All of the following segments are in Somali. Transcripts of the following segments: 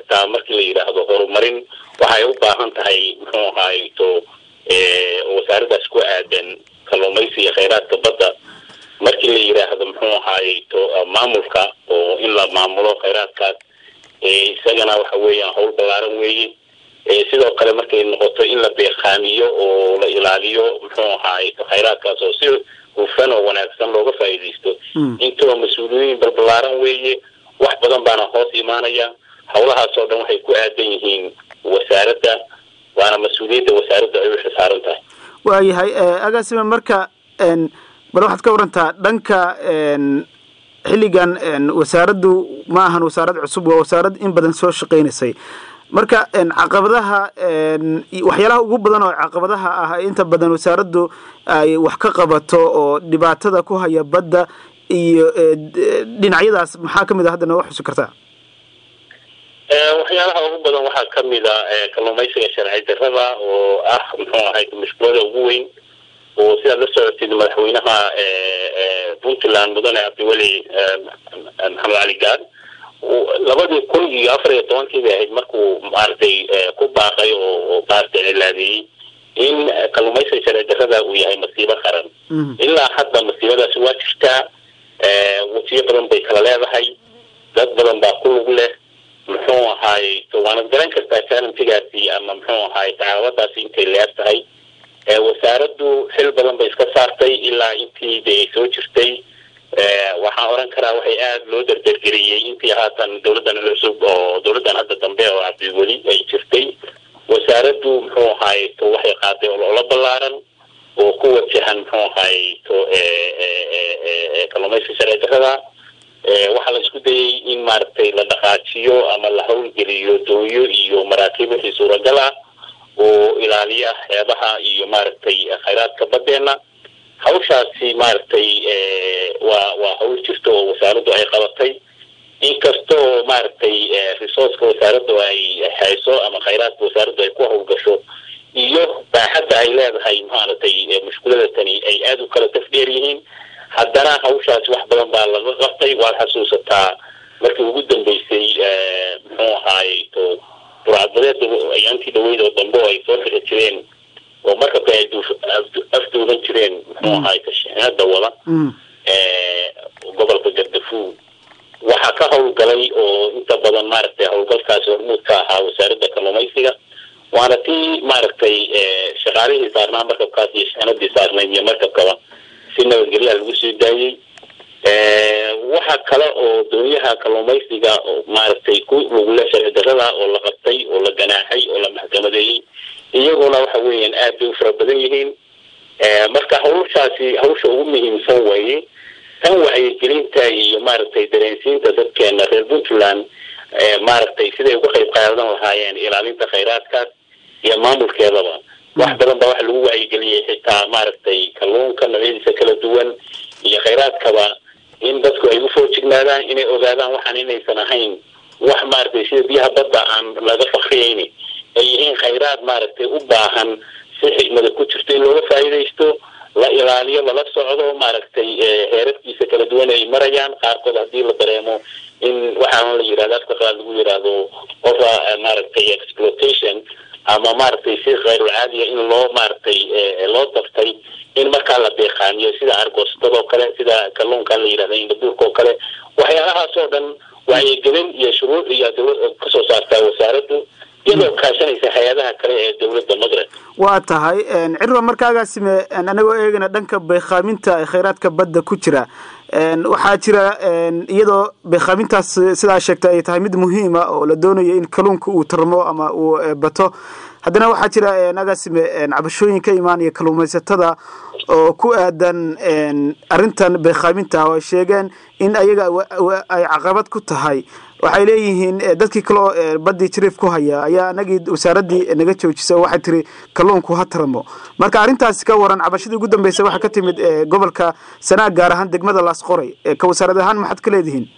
kartaa markii la yidhaahdo horumarin waxay u baahan tahay muxuu ahaay to wasaaraddaas ku aadan kalluumaysi iyo khayraadka badda markii la yidhaahdo muxuu ahaay to maamulka oo in la maamulo khayraadkaas isagana waxa weeyaan hawl ballaaran weeye sidoo kale markay noqoto in la beeqaamiyo oo la ilaaliyo muxuu ahaay khayraadkaas oo si hufan oo wanaagsan looga faa'iidaysto intaba mas-uuliyiin balballaaran weeye wax badan baana hoos imaanaya hawlahaas oo dhan waxay ku aadan yihiin wasaaradda waana mas-uuliyadda wasaaradda ay u xisaaran tahay waayahay agaasime marka bal waxaad ka warantaa dhanka xilligan wasaaraddu ma ahan wasaarad cusub waa wasaarad in badan soo shaqaynaysay marka caqabadaha waxyaalaha ugu badan oo caqabadaha ah inta badan wasaaraddu ay wax ka qabato oo dhibaatada ku haya badda iyo dhinacyadaas maxaa kamid a hadda nooga xusi kartaa waxyaalaha ugu badan waxaa kamid a kalluumaysiga sharci darrada oo ah muxuu ahay mushkulada ugu weyn oo sidaad la socotid madaxweynaha puntland mudane cabdiweli maxamed cali gaad labadii kun iyo afar iyo tobankii bay ahayd markuu maaragtay ku baaqay oo maaragtay cilaadeeyey in kalluumaysiga sharci darrada uu yahay masiibo qaran ilaa hadda masiibadaasi waa jirtaa wajiyo badan bay kala leedahay dad badan baa ku lug leh muxuu ahaay waanad garan kartaa challenggaasi ama muxuu ahaay tacaawadaasi intay leer tahay wasaaraddu xil badan bay iska saartay ilaa intii de ay soo jirtay waxaan oran karaa waxay aada loo dardargeliyey intii haatan dawladdan cusub oo dawladdan hadda dambe oo cabdiweli ay jirtay wasaaraddu muxuu ahaay to waxay qaaday ololo ballaaran oo ku wajahan muxuu ahaay to kalluumayska sharci darrada waxaa la isku dayay in maaragtay la dhaqaajiyo ama la hawlgeliyo doonyo iyo maraakiib wixii suuragal ah oo ilaaliya xeebaha iyo maaragtay khayraadka badeena hawshaasi maaragtay waa waa hawl jirta oo wasaaraddu ay qabatay inkastoo maaragtay resourceka wasaaraddu ay hayso ama khayraadka wasaaraddu ay ku hawlgasho iyo baaxadda ay leedahay maaragtay mushkulada tani ay aada u kala tafdheer yihiin haddana hawshaasi wax badan baa laga qabtay waad xasuusataa markii ugu dambeysay muxuu ahaay to burcadbadeeda ayaantii dhaweyd oo dambe oo ay soo bixi jireen oo markabka ay afduuban jireen muxuu ahaay tashiinada wada gobolka gardafuul waxaa ka hawlgalay oo inta badan maaragtay hawlgalkaasi hormuud ka ahaa wasaaradda kalluumaysiga waana tii maaragtay shaqaalihii saarnaa markabkaas iyo shixnadii saarnayd iyo markabkaba si nabadgelyaha lagu soo daayey waxa kale oo doonyaha kalluumaysiga oo maaragtay ku lugule sharci darrada oo la qabtay oo la ganaaxay oo la maxkamadeeyey iyaguna waxa weeyaan aad bay u fara badan yihiin marka hawshaasi hawsha ugu muhiimsan weeye tan wacyigelinta iyo maaragtay dareensiinta dadkeena reer puntland maaragtay siday uga qayb qaadan lahaayeen ilaalinta khayraadkaas iyo maamulkeedaba wax badan baa waxa lagu wacyigeliyey xitaa maaragtay kalluunka noocyadiisa kala duwan iyo khayraadkaba in dadku ay u foojignaadaan inay ogaadaan waxaan inaysan ahayn wax maaragtay sida biyaha badda aan laga fakriyeyni ay yihiin khayraad maaragtay u baahan si xigmada ku jirto in looga faa'iidaysto la ilaaliyo lala socdo maaragtay heerarkiisa kala duwan ay marayaan qaarkood haddii la dareemo in waxaana la yidhahda afka qaad lagu yidhaahdo qofa maaragtay exploitation ama maaragtay si khayrul caadiya in loo maaragtay loo daftay in markaa la beeqaamiyo sida argoostadoo kale sida kalluunkan la yidhahda indabuurka oo kale waxyaalahaas oo dhan wacyigelin iyo shuruuc iyo dawlad kasoo saartaa wasaaraddu iyadoo kaashanaysa hay-adaha kale ee dawladda magreb waa tahay cirwa markaagaasime anagoo eegana dhanka beekhaaminta khayraadka badda ku jira waxaa jira iyadoo beekhaamintaas sidaa sheegtay ay tahay mid muhiima oo la doonayo in kalluunka uu tarmo ama uu bato haddana waxaa jira agaasime cabashooyin ka imaanaya kalluumaysatada oo ku aadan arrintan beekhaaminta oo ay sheegeen in ayaga ay caqabad ku tahay waxay leeyihiin dadkii kaleo badii jiriif ku haya ayaa anagii wasaaraddii naga joojisa waxay tiri kalluunku ha tarmo marka arrintaasi ka waran cabashadii ugu dambeysa waxaa ka timid gobolka sanaag gaar ahaan degmada laasqoray ka wasaarad ahaan maxaad ka leedihiin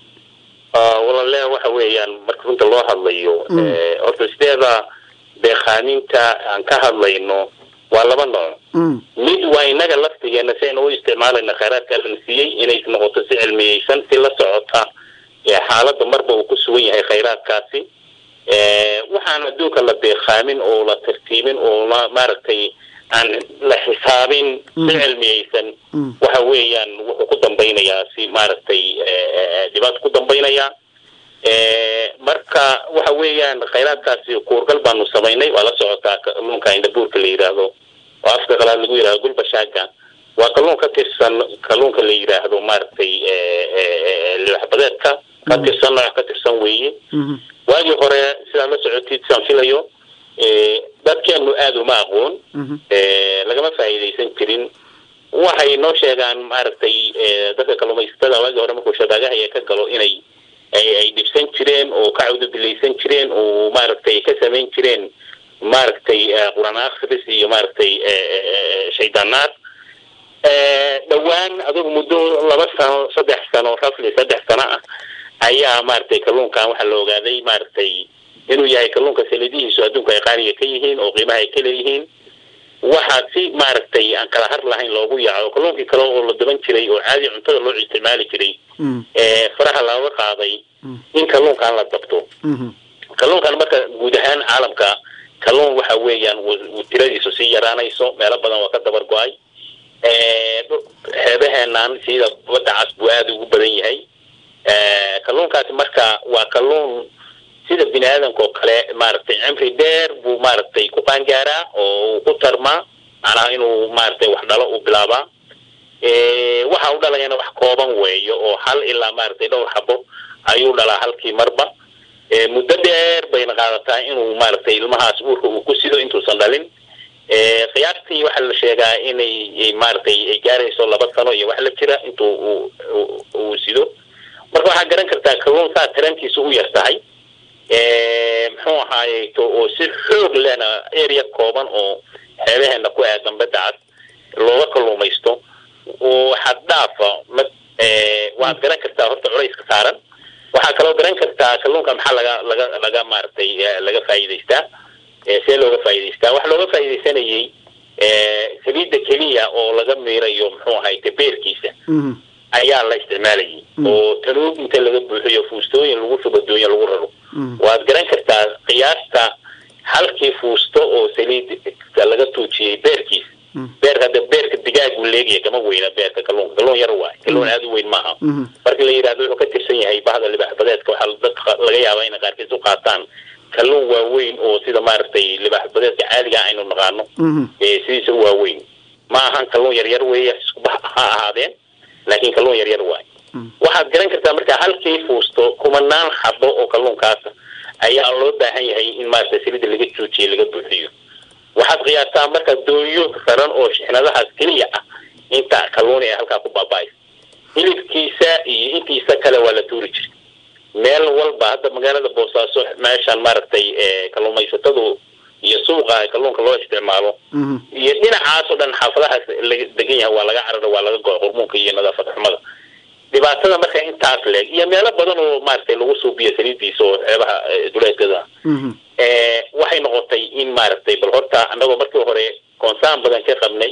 walale waxa weeyaan marka runta loo hadlayo horta sideeda beekhaaminta aan ka hadlayno waa laba nooc mid waa inaga laftigeena si aynu u isticmaalayna khayraadka alna siiyey inay noqoto si cilmiyeysan si la socota xaaladda marba uu ku sugan yahay khayraadkaasi waxaan adduunka la beekaamin oo la tartiibin oo la maaragtay aan la xisaabin si cilmiyeysan waxa weeyaan wuxuu ku dambaynayaa si maaragtay dhibaato ku dambaynayaa marka waxa weeyaan khayraadkaasi kuurgal baanu samaynay waa la socotaa kalluunka indhabuurka la yidhaahdo oo afka qalaad lagu yidhahdo gulbashaaga waa kalluun ka tirsan kalluunka la yidhaahdo maaragtay libaxbadeedka ka tirsan nooc ka tirsan weeye waagii hore sidaad la socotid saan filayo dadkeenu aada uma aqoon lagama faa'iidaysan jirin waxay noo sheegaan maaragtay dadka kalluumaysatada waagii hore markuu shabaagahaya ka galo inay ay dhibsan jireen oo ka cawdubilaysan jireen oo maaragtay ka samayn jireen maaragtay quraan akhris iyo maaragtay shaydaanaad dhowaan adugu muddo laba sano saddex sano rafli saddex sano ah ayaa maaragtay kalluunkan waxaa la ogaaday maaragtay inuu yahay kalluunka salidihiisu adduunka ay qaaliga ka yihiin oo qiimaha ay ka leeyihiin waxaa si maaragtay aan kala har lahayn loogu yaaco kalluunkii kale oo la daban jiray oo caadi cuntada loo isticmaali jiray faraha looga qaaday in kalluunkan la dabto kalluunkan marka guud ahaan caalamka kalluun waxa weeyaan tiradiisu sii yaraanayso meelo badan waa ka dabar go-ay xeebaheenan sida badda cas buu aada ugu badan yahay kalluunkaasi marka waa kalluun sida bini aadamka oo kale maaragtay cimri dheer buu maaragtay ku qaangaaraa oo uu ku tarmaa macnaha inuu maaragtay wax dhalo uu bilaabaa waxa u dhalayana wax kooban weeyo oo hal ilaa maaragtay dhowr xabo ayuu dhalaa halkii marba muddo dheer bayna qaadataa inuu maaragtay ilmahaas uurka uu ku sido intuusan dhalin qiyaastii waxaa la sheegaa inay maaragtay ay gaarayso laba sano iyo wax la jira intuu uu sido marka waxaa garan kartaa kalluun saa tarantiisa u yar tahay muxuu ahaaye oo si xoog lehna area kooban oo xeebaheena ku aadan badda cad looga kalluumaysto oo xaddhaafa waad garan kartaa horta culayska saaran waxaa kaloo garan kartaa kalluunka maxaa laga laga laga maaragtay laga faa'iidaystaa see looga faa'iidaystaa waxa looga faa'iidaysanayay saliidda keliya oo laga miirayo muxuu ahayte beerkiisa ayaa la isticmaalayay oo tanuug inta laga buuxiyo fuustooyin lagu shubo doonya lagu raro waad garan kartaa qiyaasta halkii fuusto oo saliid laga tuujiyey beerkiisa beerka hadda beerka digaagu leegaya kama weyna beerka kalluunka kalluun yar waay kalluun aada u weyn maaha markii la yidhahdo wuxuu ka tirsan yahay bahda libaaxbadeedka waxaa dadka laga yaabaa inay qaarkiis u qaataan kalluun waaweyn oo sida maaragtay libaaxbadeedka caadiga aynu naqaano sidiisa u waaweyn ma ahan kalluun yaryar weeye iskuba ha ahaadeen laakiin kalluun yaryar waay waxaad garan kartaa marka halkii fuusto kumanaan xabo oo kalluunkaasa ayaa loo baahan yahay in maaragtay silida laga joojiyo laga buuxiyo waxaad qiyaastaa marka doonyo raran oo shixnadahaas keliya ah inta kalluuni ee halkaa ku baaba-aysa hilibkiisa iyo intiisa kale waa la tuuri jiray meel walba hadda magaalada boosaaso meeshaan maaragtay kalluumaysatadu iyo suuqa kalluunka loo isticmaalo iyo dhinacaas oo dhan xaafadahaas laga degan yahay waa laga cararo waa laga go-a qurmuunka iyo nadaafad xumada dhibaatada marka intaas leeg iyo meelo badan oo maaragtay lagu suubiyo saliidiisa oo xeebaha duleedkada waxay noqotay in maaragtay bal horta annagoo markii hore koonsaan badan ka qabnay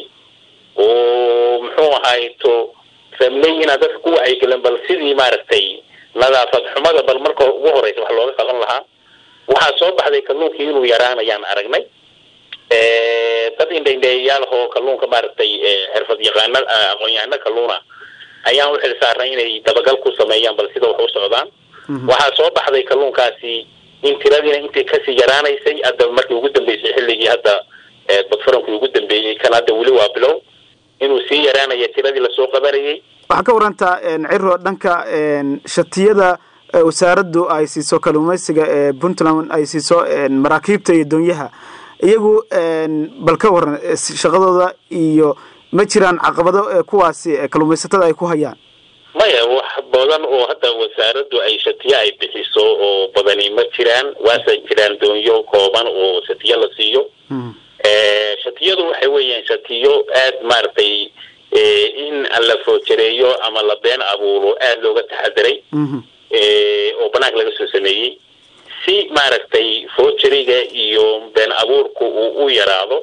oo muxuu ahayto rabnay inaan dadka ku wacyigelin bal sidii maaragtay nadaafad xumada bal marka ugu horeysa wax looga qaban lahaa waxaa soo baxday kalluunkii inuu yaraanayaan aragnay dad indhaindheeyayaal oo kalluunka maaragtay xirfad yaqaana aqoon-yahano kalluuna ayaan u xil saarnay inay dabagal ku sameeyaan bal sida wax u socdaan waxaa soo baxday kalluunkaasi in tiradiina intii kasii yaraanaysay hadda markii ugu dambeysay xilligii hadda badfarankii ugu dambeeyey kan hadda weli waa bilow inuu sii yaraanaya tiradii lasoo qabanayay waxaa ka warantaa ciro dhanka shatiyada wasaaraddu ay siiso kalluumaysiga ee puntland ay siiso maraakiibta iyo doonyaha iyagu bal ka waran shaqadooda iyo ma jiraan caqabado kuwaasi kalluumaysatada ay ku hayaan maya wax badan oo hadda wasaaraddu ay shatiyo ay bixiso oo badani ma jiraan waase jiraan doonyo kooban oo shatiyo la siiyo shatiyadu waxay weeyaan shatiyo aada maaragtay in la foojareeyo ama la been abuuro aada looga taxadiray oo banaanka laga soo sameeyey si maaragtay foojariga iyo been abuurku uu u yaraado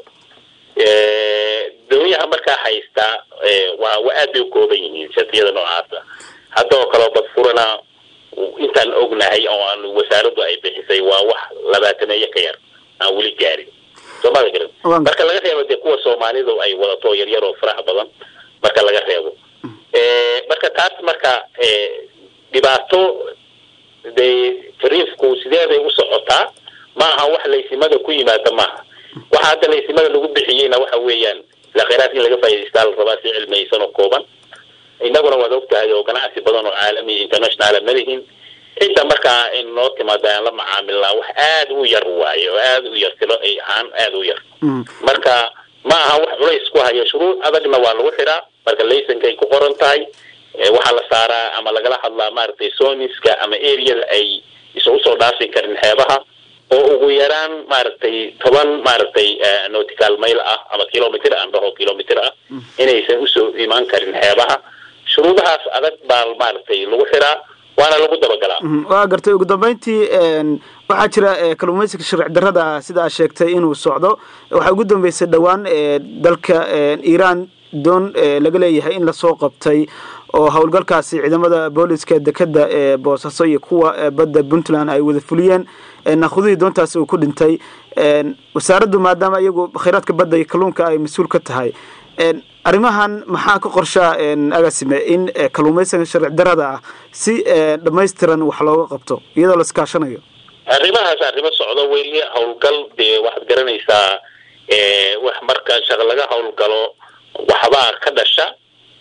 doonyaha markaa haystaa waa wa aad bay u kooban yihiin shatiyada noocaasa hadda oo kaleo badfurana intaan ognahay oo aan wasaaraddu ay bixisay waa wax labaataneeyo ka yar aan weli gaarin soomada garan marka laga reebo dee kuwa soomaalidu ay wadato yaryar oo faraha badan marka laga reebo marka taas marka dhibaato dee fariifku sideeday u socotaa ma aha wax laysimada ku yimaada maaha waxa hadda laysimada lagu bixiyeyna waxa weeyaan ila khayraadka in laga faa'idaystaa la rabaa si cilmiyeysan oo kooban innaguna waad ogtahay oo ganacsi badan oo caalami internationala malihin cidda markaa in noo timaada aan la macaamilnaa wax aada u yar waaye oo aada u yar tilo ay ahaan aada u yar marka ma aha wax culays ku haya shuruud adagna waa lagu xiraa marka laysankay ku qoran tahay waxaa la saaraa ama lagala hadlaa maaragtay soniska ama areada ay isa usoo dhaafi karin xeebaha oo ugu yaraan maaragtay toban maaragtay nautical mail ah ama kilomitr aan dhaho kilomitr ah inaysan usoo imaan karin xeebaha shuruudahaas adag baa maaragtay lagu xiraa waana lagu dabagalaa waa gartay ugu dambeyntii waxaa jira kalluumaysiga sharci darrada sidaa sheegtay inuu socdo waxaa ugu dambeysay dhowaan dalka iiraan doon laga leeyahay in lasoo qabtay oo howlgalkaasi ciidamada booliska dekeda ee boosaaso iyo kuwa badda puntland ay wada fuliyeen nakhudihii doontaasi uu ku dhintay wasaaraddu maadaama iyagu khayraadka badda iyo kalluunka ay mas-uul ka tahay arrimahan maxaa ka qorshaa agasime in kalluumaysiga sharci darrada ah si dhamaystiran wax looga qabto iyadoo la iskaashanayo arrimahaas arrimo socdo weli howlgal dee waxaad garanaysaa wax marka shaq laga howlgalo waxbaa ka dhasha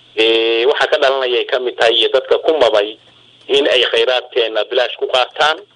waxaa ka dhalanayay kamid tahay iyo dadka ku mabay in ay khayraadkeena bilaash ku qaataan